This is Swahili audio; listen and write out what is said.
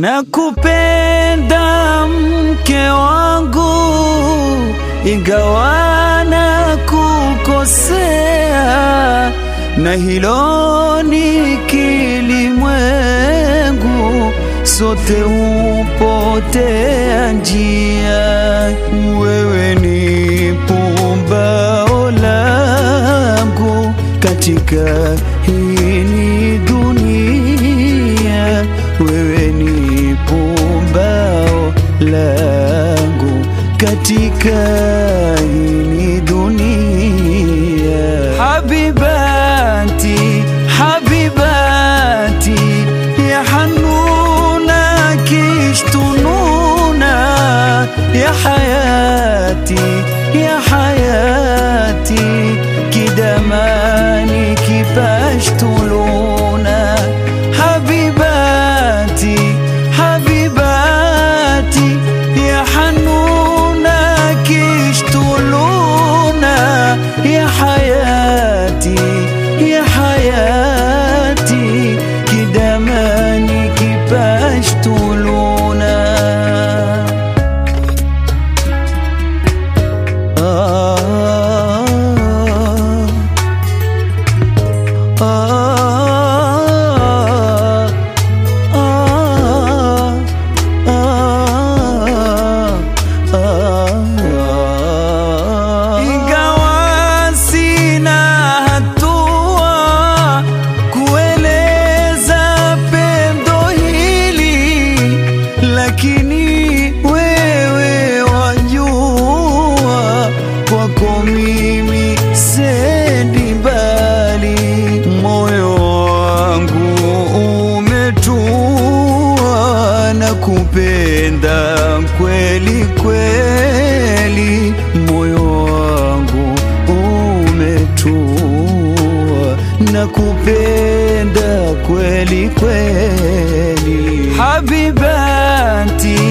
Nakupenda mke wangu, ingawa nakukosea, na hilo ni kilimwengu, sote hupotea njia. Wewe ni pumbao langu katika hii dunia, wewe ni pumbao langu katika hii dunia. Habibati, habibati ya hanuna kishtununa ya hayati, ya hayati kidamani kipashtuluna habibati habibati ya hanuna kishtuluna ya hayati ya hayati kidamani kipashtuluna Ingawa sina hatua kueleza pendo hili, lakini wewe wajua, kwako mimi sendi mbali, moyo wangu umetua na kupenda kweli kweli, moyo wangu umetua na kupenda kweli kweli, habibati